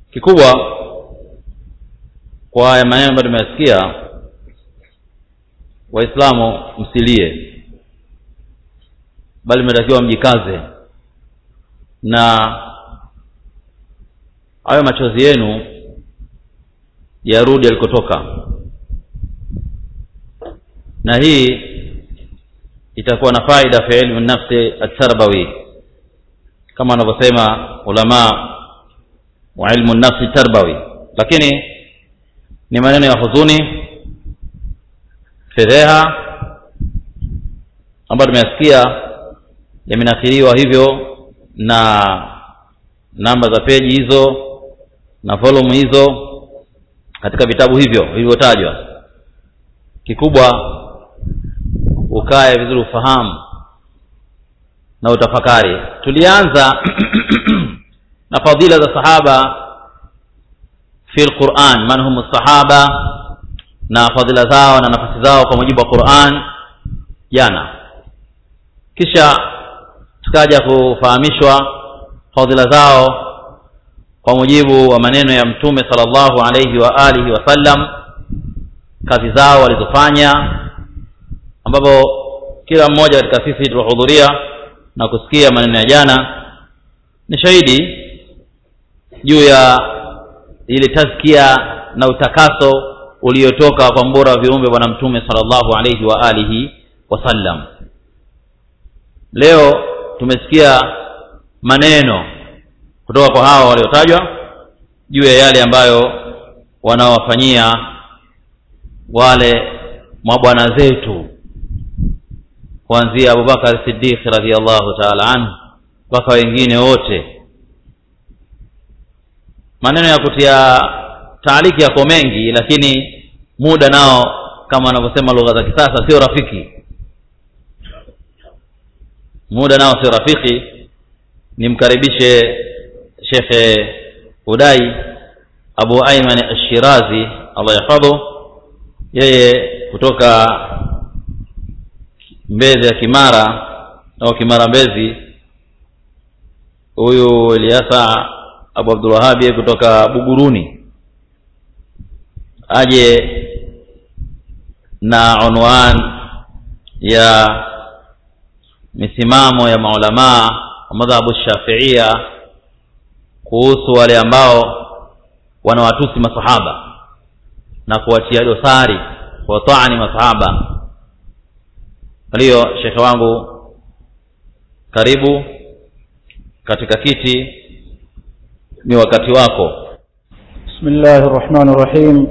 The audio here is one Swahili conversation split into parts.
kikubwa kwa haya maneno ambayo tumeyasikia waislamu msilie bali mnatakiwa mjikaze na hayo machozi yenu yarudi alikotoka na hii itakuwa na faida fi ilmu nafsi atarbawi kama wanavyosema ulama wa ilmu nafsi tarbawi lakini ni maneno ya huzuni fedheha ambayo tumeyasikia yamenakiliwa hivyo na namba za peji hizo na volume hizo katika vitabu hivyo vilivyotajwa kikubwa ukae vizuri ufahamu na utafakari tulianza na fadila za sahaba fi lquran man hum sahaba na fadhila zao na nafasi zao kwa mujibu wa quran jana kisha tukaja kufahamishwa fadhila zao kwa mujibu wa maneno ya mtume sallallahu alayhi wa alihi wasallam kazi zao walizofanya ambapo kila mmoja katika sisi tuliohudhuria na kusikia maneno ya jana ni shahidi juu ya ile tazkia na utakaso uliotoka kwa mbora wa viumbe bwana mtume sallallahu alayhi wa alihi wasallam leo tumesikia maneno kutoka kwa hawa waliotajwa juu ya yale ambayo wanaowafanyia wale mabwana zetu kuanzia abubakar siddiq radiallahu taala anhu mpaka wengine wote maneno ya kutia taaliki yako mengi lakini muda nao kama wanavyosema lugha za kisasa sio rafiki muda nao sio rafiki nimkaribishe shekhe hudai abu aiman ashirazi allah yahfadhu yeye kutoka mbezi ya kimara au kimara mbezi huyu eliasa abu abdulwahabi kutoka buguruni aje na unwan ya misimamo ya maulamaa wa madhhabu shafiia kuhusu wale ambao wanawatusi masahaba na kuwatia dosari kuwataani masahaba kwa hiyo shekhe wangu karibu katika kiti ni wakati wako بسم الله الرحمن الرحيم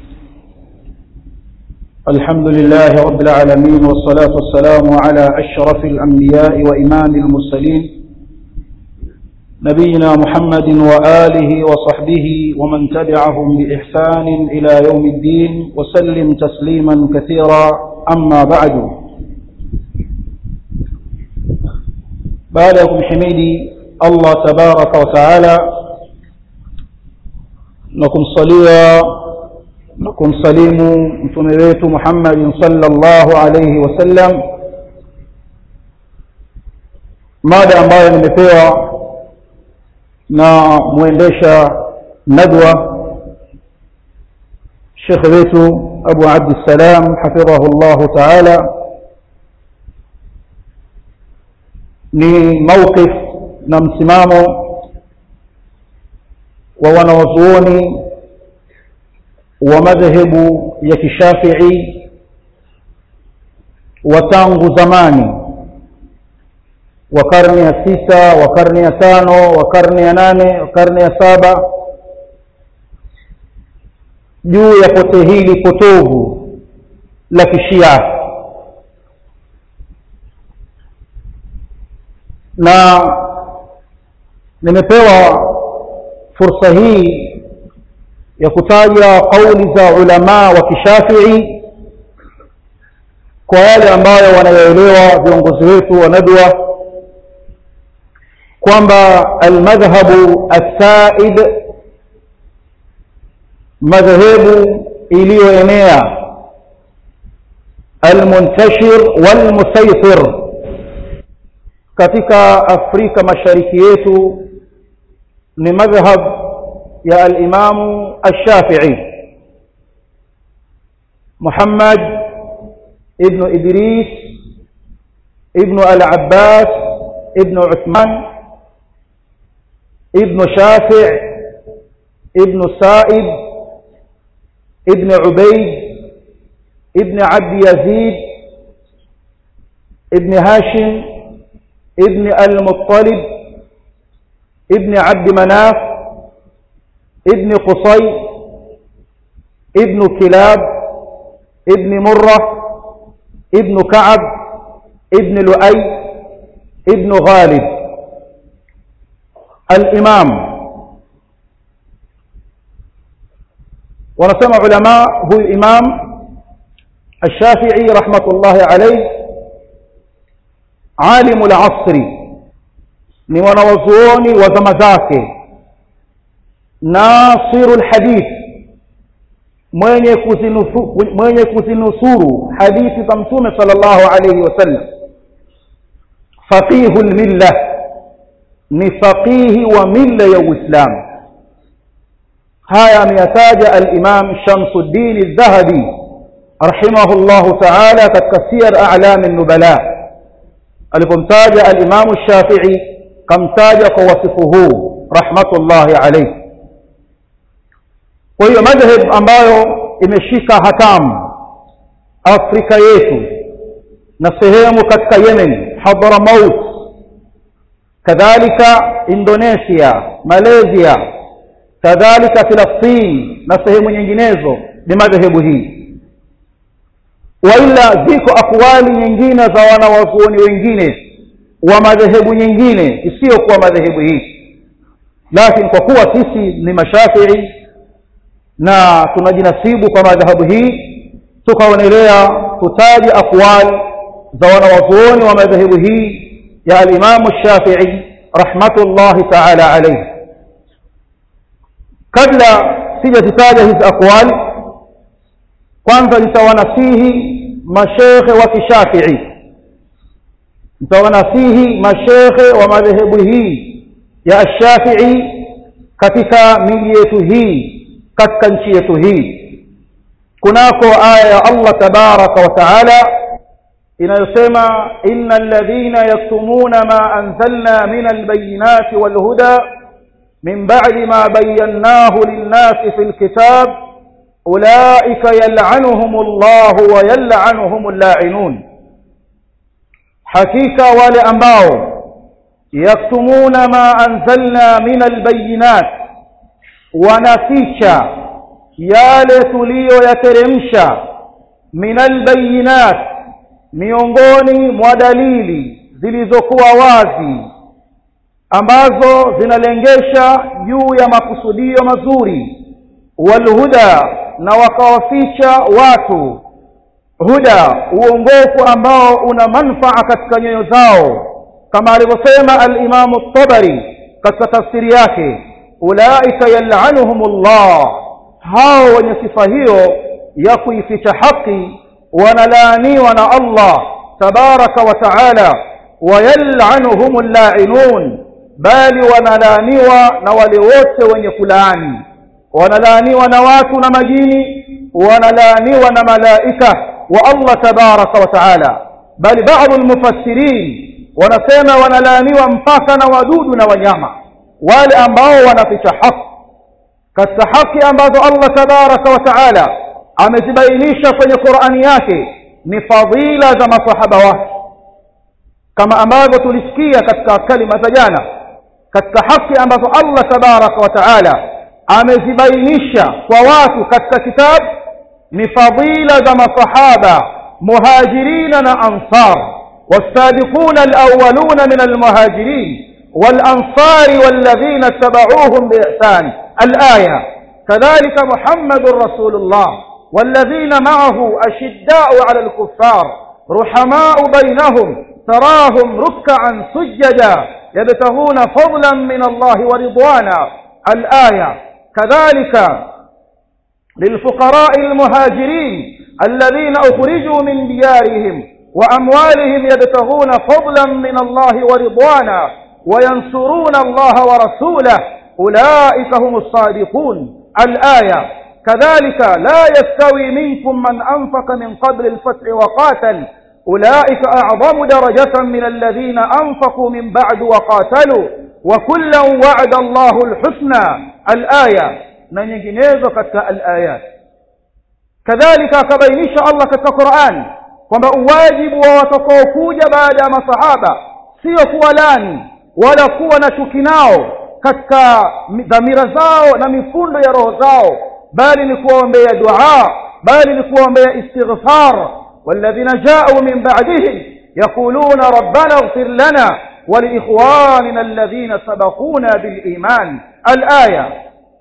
الحمد لله رب العالمين والصلاة والسلام على أشرف الأنبياء وإمام المرسلين نبينا محمد وآله وصحبه ومن تبعهم بإحسان إلى يوم الدين وسلم تسليما كثيرا أما بعد بعدكم حميدي الله تبارك وتعالى na kumsalia na kumsalimu mtume wetu Muhammad sallallahu alayhi wasallam mada ambayo nimepewa na muendesha nadwa Sheikh wetu Abu Abdissalam hafidhahu Allah taala ni mawqif na msimamo wa wanawazuoni wa madhehebu ya kishafii wa tangu zamani wa karne ya sita wa karne ya tano wa karne ya nane wa karne ya saba juu ya pote hili potovu la kishia na nimepewa fursa hii ya kutaja kauli za ulamaa wa kishafii kwa yale ambayo wanayoelewa viongozi wetu wa nadwa kwamba almadhhabu assaid madhehebu iliyoenea almuntashir walmusaytir katika afrika mashariki yetu ni madhhab ya alimamu alshafii muhammad ibnu idris ibnu alabbas ibnu uthman ibnu shafii ibnu saib ibnu ubaid ibnu abdi yazid ibnu hashim ibnu almuttalib ibnu abdi manaf ابن قصي ابن كلاب ابن مرة ابن كعب ابن لؤي ابن غالب الإمام ونسمع علماء هو الإمام الشافعي رحمة الله عليه عالم العصر ni wanawazuoni wa zama zake nasiru lhadith mwenye kuzinusu, mwenye kuzinusuru hadithi za mtume sala llahu alaihi wasallam faqihu lmilla ni faqihi wa milla ya uislamu haya ameyataja alimam shamsuddin aldhahabi rahimahu llahu taala katika siyar alami nubala alipomtaja alimamu shafii kamtaja kwa wasifu huu rahmatullahi alaihi kwa hiyo madhhab ambayo imeshika hatamu afrika yetu na sehemu katika yemen hadramaut kadhalika indonesia malaysia kadhalika filastini na sehemu nyinginezo ni madhehebu hii waila ziko akwali nyingine za wanawazuoni wengine wa madhehebu nyingine isiyokuwa madhehebu hii lakini kwa kuwa sisi ni mashafii na tunajinasibu kwa madhahabu hii tukaonelea tutaje aqwal za wanawazuoni wa madhehebu hii ya alimamu shafii rahmatullahi taala alaihi kabla sijazitaja hizi aqwal kwanza nitawanasihi mashekhe wa kishafii nitawanasihi mashekhe wa madhehebu hii ya ashafii katika miji yetu hii katika nchi yetu hii kunako aya ya Allah tabaraka wa taala inayosema innal ladhina yaktumuna ma anzalna min albayinati walhuda min ba'di ma bayyanahu lin-nasi fil kitab ulaika yal'anuhum Allah wa yal'anuhum al-la'inun hakika wale ambao yaktumuna ma anzalna min albayinat wanaficha yale tuliyoyateremsha min albayinat miongoni mwa dalili zilizokuwa wazi ambazo zinalengesha juu ya makusudio mazuri walhuda na wakawaficha watu huda uongofu ambao una manfaa katika nyoyo zao kama alivyosema alimamu tabari katika tafsiri yake ulaika yal'anuhum Allah hao wenye sifa hiyo ya kuificha haki wanalaaniwa na Allah tabaraka wa taala wayal'anuhum al-la'inun bali wanalaaniwa na wale wote wenye kulaani wanalaaniwa na watu na majini wanalaaniwa na malaika wa Allah tabaraka wa taala bali baadhi almufassirin wanasema wanalaaniwa mpaka na wadudu na wanyama wale ambao wanaficha haki katika haki ambazo Allah tabaraka wa taala amezibainisha kwenye Qur'ani yake ni fadhila za masahaba wake kama ambavyo tulisikia katika kalima za jana katika haki ambazo Allah tabaraka wa taala amezibainisha kwa watu katika kitabu ni fadhila za masahaba muhajirina na ansar والسابقون الأولون من المهاجرين والأنصار والذين اتبعوهم بإحسان الآية كذلك محمد رسول الله والذين معه أشداء على الكفار رحماء بينهم تراهم ركعا سجدا يبتغون فضلا من الله ورضوانا الآية كذلك للفقراء المهاجرين الذين أخرجوا من ديارهم وأموالهم يبتغون فضلا من الله ورضوانا وينصرون الله ورسوله أولئك هم الصادقون الآية كذلك لا يستوي منكم من أنفق من قبل الفتح وقاتل أولئك أعظم درجة من الذين أنفقوا من بعد وقاتلوا وكلا وعد الله الحسنى الآية نينجنيزو كتا الآيات كذلك كبينيش الله كتا قرآن kwamba uwajibu wa watakaokuja baada ya masahaba sio kuwa lani wala kuwa na chuki nao katika dhamira zao na mifundo ya roho zao bali ni kuwaombea dua bali ni kuwaombea istighfar walladhina jaa'u min ba'dihim yaquluna rabbana ighfir lana ولإخواننا الذين سبقونا بالإيمان الآية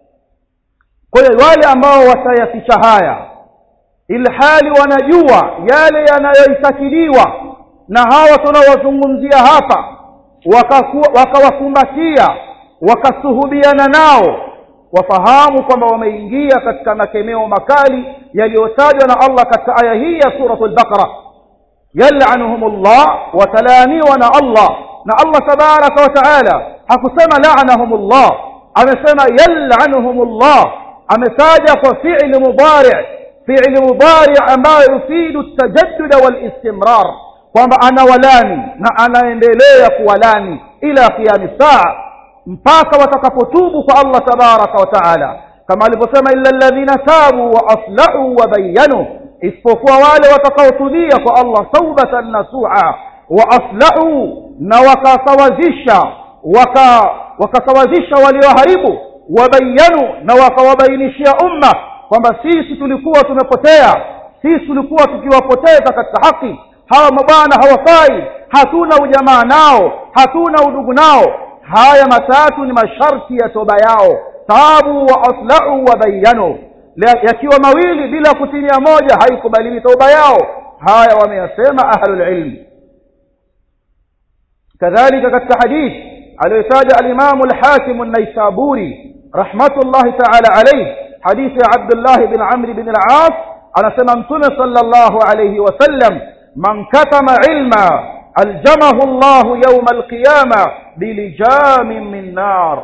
kwa hiyo wale ambao watayaficha haya ilhali wanajua yale yanayoitakiliwa na hawa tunaowazungumzia hapa wakawakumbatia waka wakasuhubiana nao wafahamu kwamba wameingia katika makemeo makali yaliyotajwa na Allah katika aya hii ya suratul baqara yal'anuhumullah watalaaniwa na Allah na Allah tabaraka wa taala hakusema la'anahumullah amesema yal'anuhumullah ametaja kwa fi'li mudari' fi'li mudari' ambayo yufidu at-tajaddud wal istimrar kwamba anawalani na anaendelea kuwalani ila qiyam saa mpaka watakapotubu kwa Allah tabaraka wa taala kama alivyosema illa alladhina tabu wa aslahu wa bayyanu isipokuwa wale watakaotubia kwa Allah taubatan nasuha wa aslahu na wakasawazisha waka wakasawazisha walioharibu wabayanu na wakawabainishia umma kwamba sisi tulikuwa tumepotea sisi tulikuwa tukiwapoteza katika haki hawa mabwana hawafai hatuna ujamaa nao hatuna udugu nao haya matatu ni masharti ya toba yao tabu wa aslahu wa bayanu yakiwa mawili bila kutinia moja haikubaliwi toba yao haya wameyasema ahlul ilm كذلك katika hadith aliyotaja al-Imam al-Hakim an-Naisaburi rahmatullahi ta'ala alayhi hadith ya Abdullah bin Amr bin al-As anasema mtume sallallahu alayhi wasallam man katama ilma aljamahu Allah yawm al-qiyama bilijamin min nar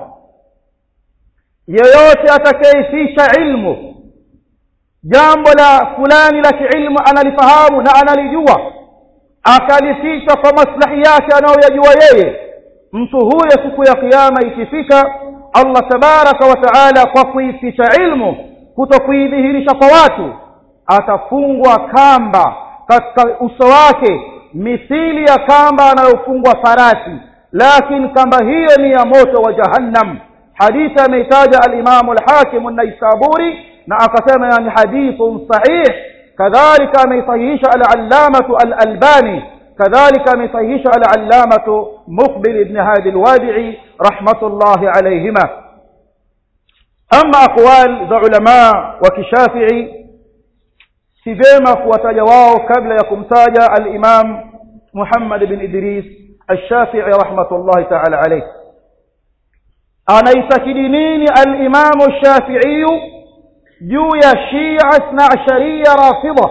yeyote atakayefisha ilmu jambo la fulani la kiilmu analifahamu na analijua akalificha kwa maslahi yake anayoyajua yeye mtu huyo siku ya kiyama ikifika Allah tabaraka wa taala kwa kuificha ilmu kutokuidhihirisha kwa watu atafungwa kamba katika uso wake mithili ya kamba anayofungwa farasi lakini kamba hiyo ni ya moto wa jahannam hadithi ameitaja al-Imam al-Hakim an-Naisaburi na akasema yani hadithun sahih كذلك أميصيش العلامة الألباني كذلك أميصيش العلامة مقبل بن هادي الوادعي رحمة الله عليهما أما أقوال ذا علماء وكشافعي سيفيما كواتجواه قبل يكم تاجا الإمام محمد بن إدريس الشافعي رحمة الله تعالى عليه أنا يتكدنين الإمام الشافعي juu ya Shia Ithna Asharia Rafidha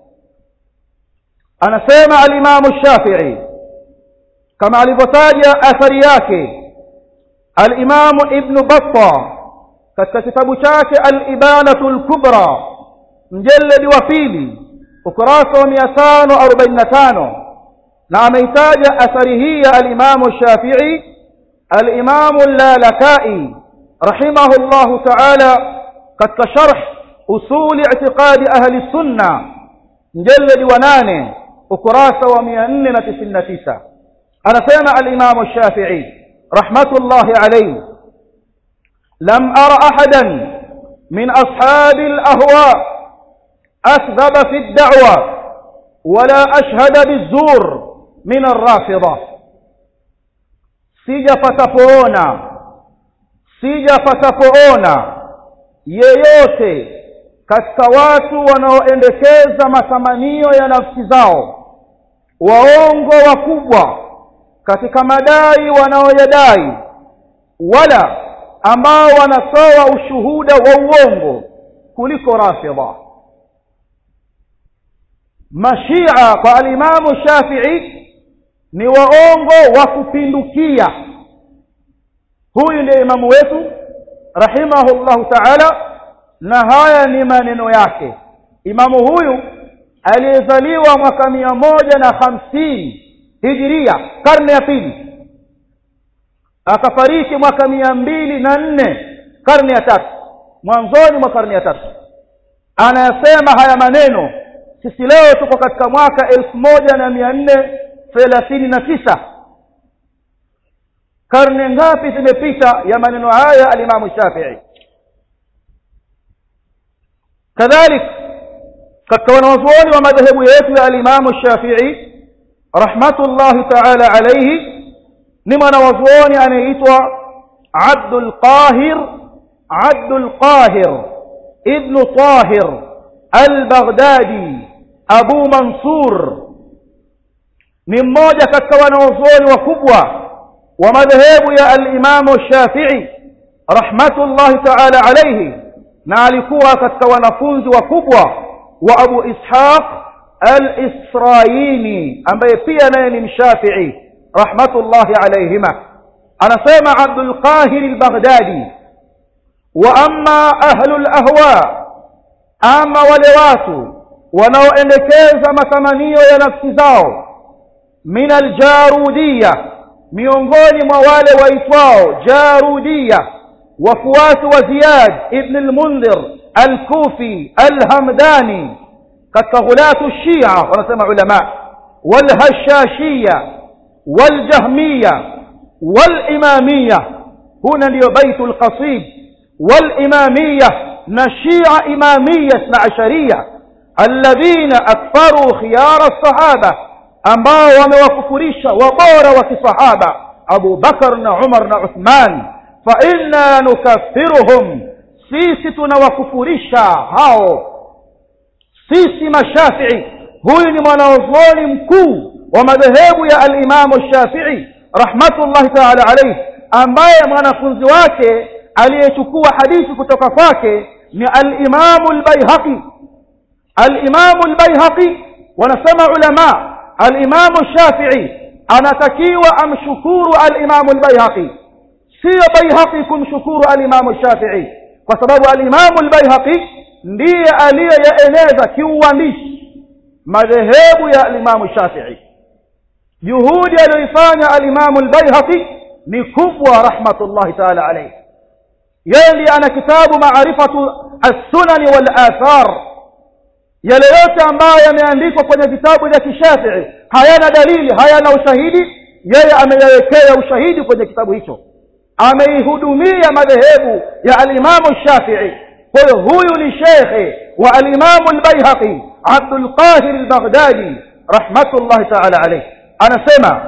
anasema al-Imam Shafi'i kama alivyotaja athari yake al-Imam Ibn Battah katika kitabu chake al-Ibanatu al-Kubra mjalladi wa pili ukurasa wa 545 na ameitaja athari hii ya al-Imam Shafi'i al-Imam al-Lalakai rahimahullahu ta'ala katika sharh usul i'tiqadi ahli sunna mjalladi wa nane ukurasa wa 499 anasema al-imam shafi'i rahmatullahi alayhi lam ara ahadan min ashabi al-ahwa akdhaba fi ad-da'wa wala ashhada bizur min ar-rafida sijapatapoona sijapatapoona yeyote katika watu wanaoendekeza matamanio ya nafsi zao waongo wakubwa katika madai wanaoyadai wala ambao wanatoa ushuhuda wa uongo kuliko rafidha mashia kwa alimamu shafii ni waongo wa kupindukia huyu ndiye imamu wetu rahimahullahu taala na haya ni maneno yake imamu huyu aliyezaliwa mwaka mia moja na hamsini hijiria karne ya pili akafariki mwaka mia mbili na nne karne ya tatu mwanzoni mwa karne ya tatu anayasema haya maneno sisi leo tuko katika mwaka elfu moja na mia nne thelathini na tisa karne ngapi zimepita ya maneno haya alimamu shafii kadhalik katika wanawazuoni wa madhehebu yetu ya alimamu shafii rahmatullahi taala alaihi ni mwanawazuoni anayeitwa abdul qahir abdul qahir ibnu tahir al-baghdadi abu mansur ni mmoja katika wanawazuoni wakubwa wa madhehebu ya al-imamu shafii rahmatullahi taala alaihi na alikuwa katika wanafunzi wakubwa wa abu ishaq al-israini ambaye pia naye ni mshafii rahmatullahi alaihima anasema abdul qahir al-baghdadi wa amma ahlu al-ahwa ama wale watu wanaoendekeza matamanio ya nafsi zao min aljarudiya miongoni mwa wale waitwao jarudiya wafuasi wa ziyad ibn almundhir alkufi alhamdani katika ghulatu shia wanasema ulama walhashashiya waljahmiya walimamiya huna ndiyo baitu lqasid walimamiya na shia imamiya na asharia alladhina akfaru khiyara sahaba ambao wamewakufurisha wabora wa kisahaba abu bakar na umar na uthman fa inna nukaffiruhum sisi tunawakufurisha hao sisi mashafii huyu ni mwanazuoni mkuu wa madhehebu ya alimamu shafii rahmatullahi taala alaihi ambaye mwanafunzi wake aliyechukua hadithi kutoka kwake ni alimamu albayhaqi alimamu albayhaqi wanasema ulama alimamu shafii anatakiwa amshukuru alimamu albayhaqi siyo bayhaqi kumshukuru alimamu shafii kwa sababu alimamu albayhaqi ndiye aliyeyaeneza kiuandishi madhehebu ya alimamu shafii juhudi aliyoifanya alimamu albayhaqi ni kubwa rahmatullahi taala alaihi yeye ndiye ana kitabu maarifatu assunani walathar yale yote ambayo yameandikwa kwenye vitabu vya kishafii hayana dalili hayana ushahidi yeye ameyawekea ushahidi kwenye kitabu hicho ameihudumia madhehebu ya alimamu shafii kwa hiyo huyu ni shekhe wa alimamu albayhaqi abdulqahir albaghdadi rahmatullahi taala alaih anasema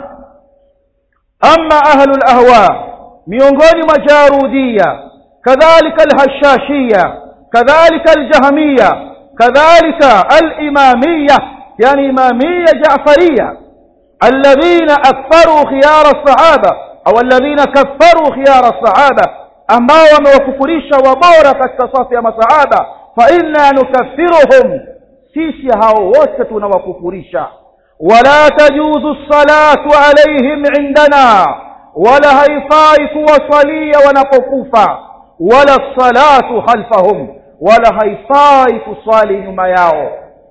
ama ahlu lahwa miongoni mwa jarudia kadhalika alhashashia kadhalika aljahmiya kadhalika alimamiya yani imamiya jafaria alladhina akfaru khiyara الصحابه au alladhina kaffaru khiyara الصحابه ambao wamewakufurisha wabora katika safu ya masahaba fa inna nukaffiruhum sisi hao wote tunawakufurisha wala tajuzu salatu alaihim indana wala haifai kuwasalia wanapokufa wala salatu khalfahum wala haifai kuswali nyuma yao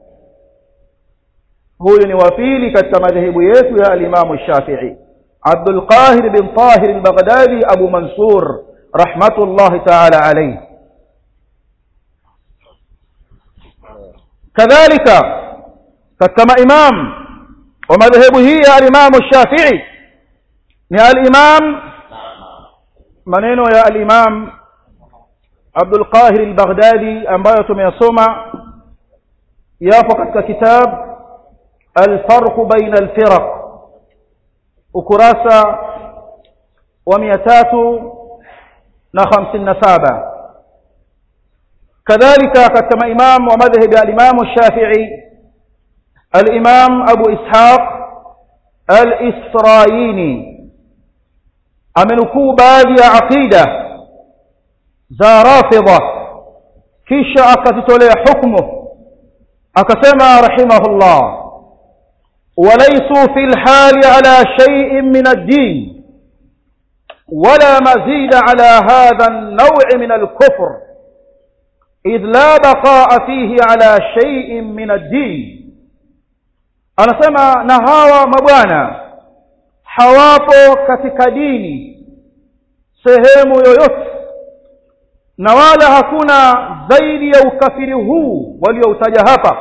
huyu ni wa pili katika madhehebu yetu ya alimamu shafii abdulqahir bin tahir albaghdadi abu mansur rahmatullahi taala alayhi kadhalika katika maimam wa madhehebu hii ya alimamu shafii ni alimam maneno ya alimam abdulqahir albaghdadi ambayo tumeyasoma yapo katika kitab alfarqu baina alfiraq ukurasa wa mia tatu na hamsini na saba kadhalika katika maimamu wa madhhabi alimamu shafii alimam abu ishaq alisraini amenukuu baadhi ya aqida za rafidha kisha akazitolea hukmu akasema rahimahullah وليسوا في الحال على شيء من الدين ولا مزيد على هذا النوع من الكفر إذ لا بقاء فيه على شيء من الدين anasema na hawa mabwana hawapo katika dini sehemu yoyote na wala hakuna zaidi ya ukafiri huu walioutaja hapa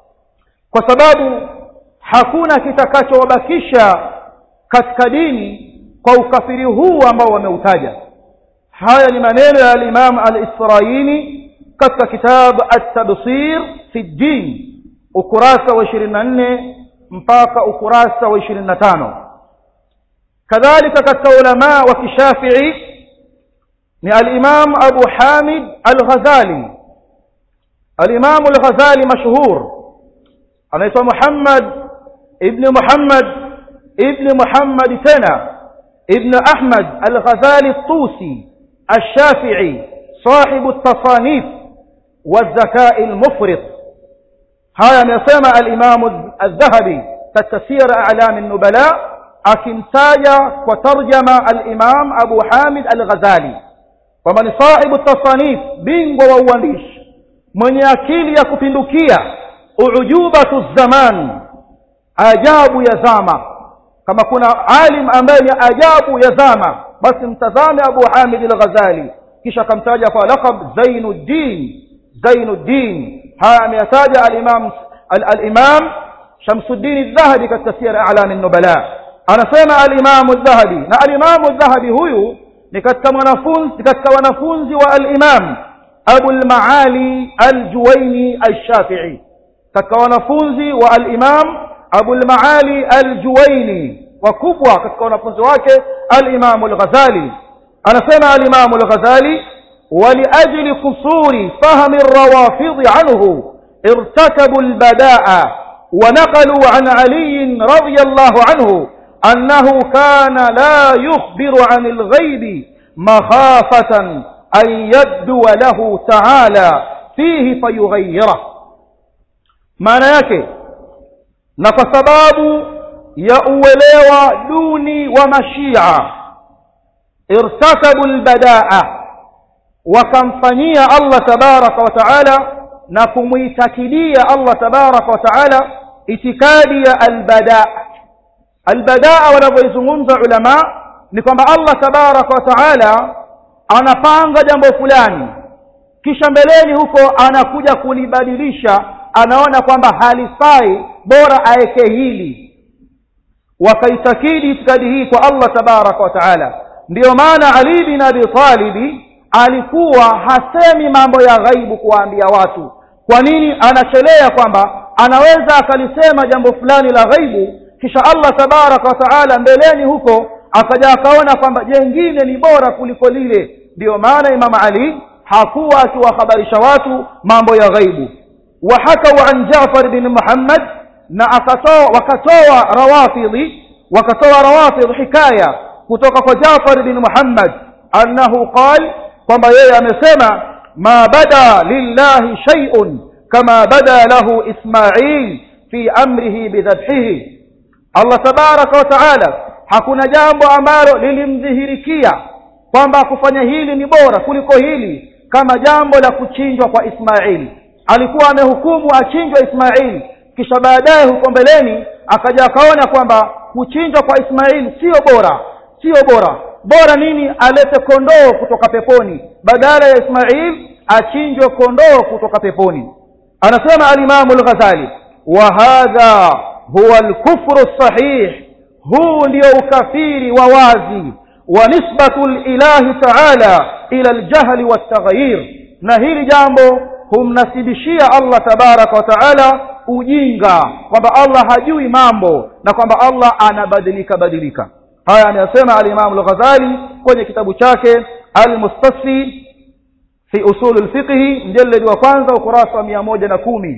kwa sababu hakuna kitakachowabakisha katika dini kwa ukafiri huu ambao wameutaja haya ni maneno ya al-Imam al-Israili katika kitabu at-Tabsir fi din ukurasa wa 24 mpaka ukurasa wa 25 kadhalika katika ulama wa kishafii ni al-Imam Abu Hamid al-Ghazali al-Imam al-Ghazali mashhur anaitwa Muhammad ibn Muhammad ibn Muhammad tena ابن أحمد الغزالي الطوسي الشافعي صاحب التصانيف والذكاء المفرط هذا يسمى الإمام الذهبي تتسير أعلام النبلاء أكمتايا وترجم الإمام أبو حامد الغزالي ومن صاحب التصانيف بينغ ووانيش من يكيل يكفندكيا أعجوبة الزمان أجاب يزامه kama kuna alim ambaye ni ajabu ya zama basi mtazame Abu Hamid al-Ghazali kisha akamtaja kwa laqab Zainuddin Zainuddin haya ameyataja al-Imam al-Imam Shamsuddin al-Dhahabi katika sira a'lam an-nubala anasema al-Imam al-Dhahabi na al-Imam al-Dhahabi huyu ni katika mwanafunzi katika wanafunzi wa al-Imam Abu al-Maali al-Juwayni al-Shafi'i katika wanafunzi wa al-Imam Abu al-Maali al-Juwayni wakubwa katika wanafunzi wake al-Imam al-Ghazali anasema al-Imam al-Ghazali ولأجل قصور فهم الروافض عنه ارتكبوا البداء ونقلوا عن علي رضي الله عنه أنه كان لا يخبر عن الغيب مخافة أن يبدو له تعالى فيه فيغيره معنى yake na kwa sababu ya uelewa duni wa mashia irtakabu albadaa wakamfanyia Allah tabaraka wa taala na kumuitakidia Allah tabaraka wa taala itikadi ya albadaa albadaa wanavyoizungumza ulama ni kwamba Allah tabaraka wa taala anapanga jambo fulani kisha mbeleni huko anakuja kulibadilisha anaona kwamba halifai bora aeke hili wakaitakidi itikadi hii kwa Allah tabaraka wa taala ndiyo maana Ali bin Abi Talib alikuwa hasemi mambo ya ghaibu kuwaambia watu kwa nini anachelea kwamba anaweza akalisema jambo fulani la ghaibu kisha Allah tabaraka wa taala mbeleni huko akaja akaona kwamba jengine ni bora kuliko lile ndiyo maana Imam Ali hakuwa akiwahabarisha watu mambo ya ghaibu وحكوا عن جعفر بن محمد na akatoa wakatoa rawafidhi wakatoa rawafidh hikaya kutoka kwa Jafar bin Muhammad annahu qal kwamba yeye amesema ma bada lillahi shay'un kama bada lahu Ismail fi amrihi bidhabhihi Allah tabaraka wa taala hakuna jambo ambalo lilimdhihirikia kwamba kufanya hili ni bora kuliko hili kama jambo la kuchinjwa kwa Ismail alikuwa amehukumu achinjwe Ismail kisha baadaye huko mbeleni akaja akaona kwamba kuchinjwa kwa Ismail sio bora sio bora bora nini alete kondoo kutoka peponi badala ya Ismail achinjwe kondoo kutoka peponi anasema al-Imam al-Ghazali wa hadha huwa al-kufru sahih huu ndio ukafiri wa wazi wa nisbatu lilahi ta'ala ila al-jahl wa at-taghyir na hili jambo humnasibishia Allah tabaraka wa taala ujinga kwamba Allah hajui mambo na kwamba Allah anabadilika badilika haya anayasema al-Imam al-Ghazali kwenye kitabu chake al-Mustasfi fi usul al-fiqh mjallad wa kwanza ukurasa wa 110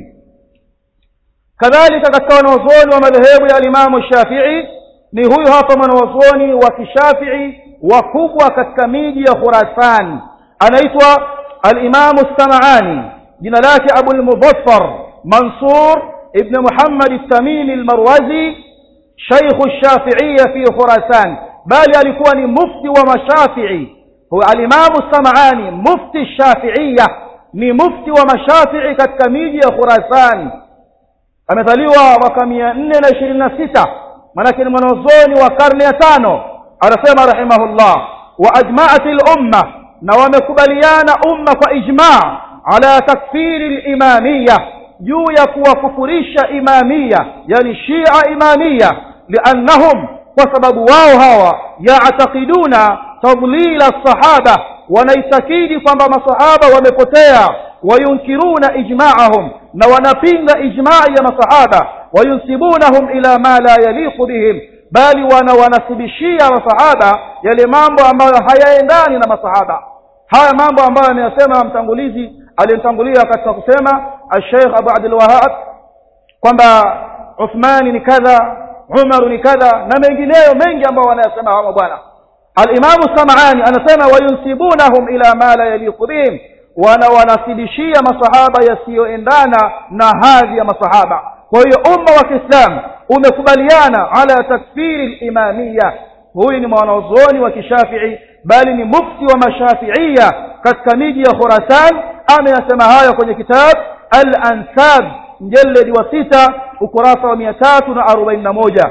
kadhalika katika wanazuoni wa madhehebu ya al-Imam Shafi'i ni huyu hapa mwanazuoni wa kishafii wakubwa katika miji ya Khurasan anaitwa al-Imam as-Sam'ani jina lake Abu al-Muzaffar Mansur ibn Muhammad al-Tamimi al-Marwazi شيخ الشافعية في خراسان bali alikuwa ni mufti wa mashafii huwa alimamu samani mufti shafiiya ni mufti wa mashafii katika miji ya khurasan amezaliwa mwaka mia nne na ishirini na sita manake ni mwanazoni wa karne ya tano anasema rahimahullah wa ajmaat lumma na wamekubaliana umma kwa ijmaa ala takfiri limamiya juu ya kuwakufurisha imamiya yani shia imamiya liannahum kwa sababu wao hawa yactaqiduna tadlila sahaba wanaitakidi kwamba masahaba wamepotea wayunkiruna ijmaahum na wanapinga ijmai ya masahaba wayunsibunahum ila ma la yaliqu bihim bali wanawanasibishia masahaba yale mambo ambayo hayaendani na masahaba haya mambo ambayo ameyasema mtangulizi aliyemtangulia katika kusema alsheikh abu abdulwahab kwamba uthmani ni kadha umaru ni kadha na mengineyo mengi ambao wanayasema hawa bwana alimamu samani anasema wayunsibunahum ila ma la yaliqu bihim wanawanasibishia masahaba yasiyoendana na hadhi ya masahaba kwa hiyo umma wa kiislamu umekubaliana ala takfiri limamiya huyu ni mwanazuoni wa kishafii bali ni mufti wa mashafiia katika miji ya khurasan ameyasema hayo kwenye kitab al ansab mjeledi wa sita ukurasa wa mia tatu na arobaini na moja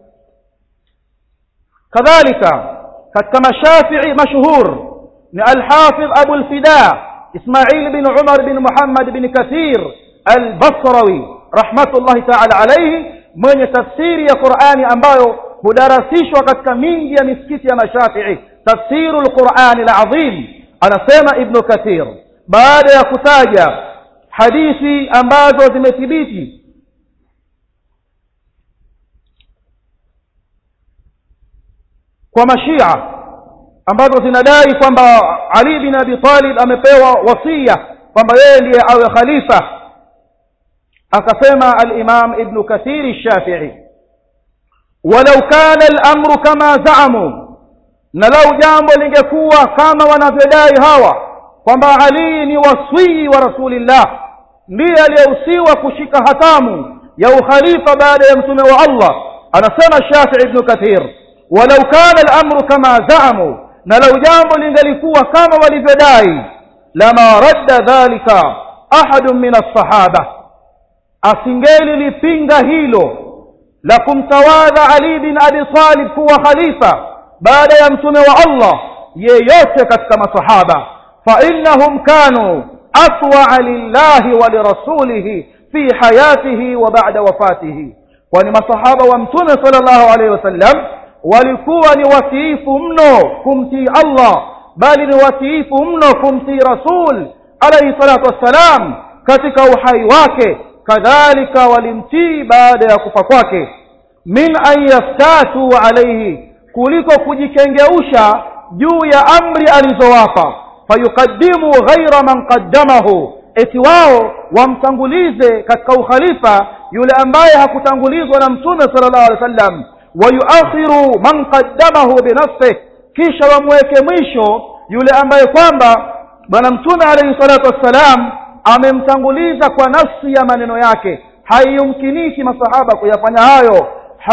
kadhalika katika mashafii mashhur ni alhafidh abu lfida ismail bin umar bin muhammad bin kathir albasrawi rahmatullahi taala alaihi mwenye tafsiri ya qurani ambayo hudarasishwa katika mingi ya misikiti ya mashafii tafsiru lqurani lazim anasema ibnu kathir baada ya kutaja hadithi ambazo zimethibiti kwa mashia ambazo zinadai kwamba ali bin abi talib amepewa wasia kwamba yeye ndiye awe khalifa akasema alimam ibnu kathiri shafii walau kana lamru kama zaamu na lau jambo lingekuwa kama wanavyodai hawa kwamba ali ni waswii wa rasulillah ndiye aliyehusiwa kushika hatamu ya ukhalifa baada ya mtume wa allah anasema shafii ibnu kathir walau kana lamru kama zaamu na lau jambo lingelikuwa kama walivyodai lama radda dhalika ahadun min alsahaba asingelilipinga hilo la kumtawadha ali bin abi talib kuwa khalifa baada ya mtume wa allah yeyote katika masahaba فإنهم كانوا أطوع لله ولرسوله في حياته وبعد وفاته kwani masahaba wa mtume sala llahu alaihi wasallam walikuwa ni watiifu mno kumtii allah bali ni watiifu mno kumtii rasul alaihi salatu wassalam katika uhai wake kadhalika walimtii baada ya kufa kwake min an yaftatu alaihi kuliko kujikengeusha juu ya amri alizowapa fayuqaddimu ghaira man qaddamahu eti wao wamtangulize katika ukhalifa yule ambaye hakutangulizwa na mtume sala llahu alehi wa sallam wayuakhiru man qaddamahu binafsih kisha wamweke mwisho yule ambaye kwamba bwana mtume alaihi salatu wassalam amemtanguliza kwa nafsi ya maneno yake haiyumkiniki masahaba kuyafanya hayo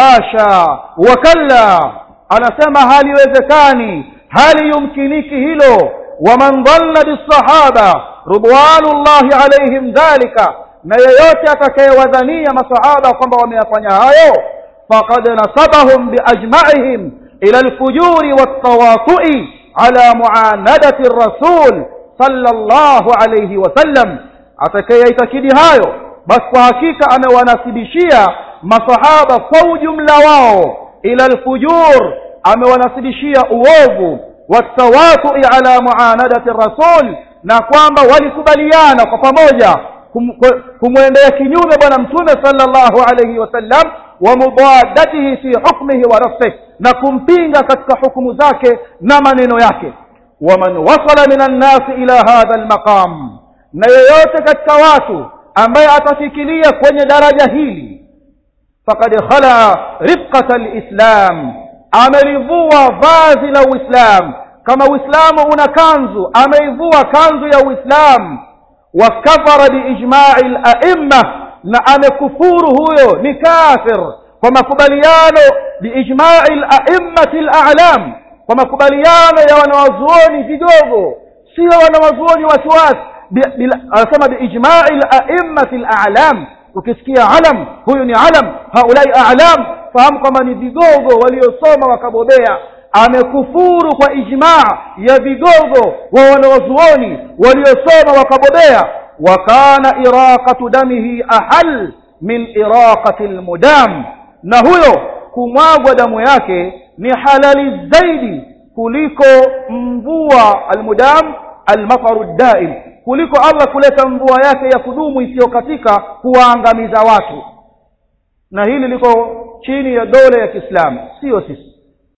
hasha wakalla anasema haliwezekani haliyumkiniki hilo waman dhalla bisahaba ridwanullahi alaihim dhalika na yeyote atakayewadhania masahaba kwamba wameyafanya hayo faqad nasabahum biajmaihim ila lfujuri waltawatui ala muanadati rasul sallallahu alayhi wasallam atakayeitakidi hayo basi kwa hakika amewanasibishia masahaba kwa ujumla wao ila lfujur amewanasibishia uovu watawatui ala muanadati rasul na kwamba walikubaliana kwa pamoja kumwendea kinyume bwana mtume sallallahu alayhi wasallam wa mubadatihi fi hukmihi wa nafsih na kumpinga katika hukumu zake na maneno yake waman wasala min annasi ila hadha almaqam na yeyote katika watu ambaye atafikiria kwenye daraja hili fakad khala rifqata lislam amelivua vazi la uislam kama uislamu una kanzu ameivua kanzu ya uislamu wakafara biijmai laimma na amekufuru huyo ni kafir kwa makubaliano biijmai laimati lalam kwa makubaliano ya wanawazuoni vigogo sio wanawazuoni wasiwasi anasema biijmai laimati lalam ukisikia alam huyu ni alam haulai alam fahamu kwamba ni vigogo waliosoma wakabobea amekufuru kwa ijmaa ya vigogo wa wanawazuoni waliosoma wakabobea wa kana iraqatu damihi ahal min iraqati lmudam na huyo kumwagwa damu yake ni halali zaidi kuliko mvua almudam almataru daim kuliko allah kuleta mvua yake ya kudumu isiyokatika kuwaangamiza watu na hili liko chini ya dola ya kiislamu sio sisi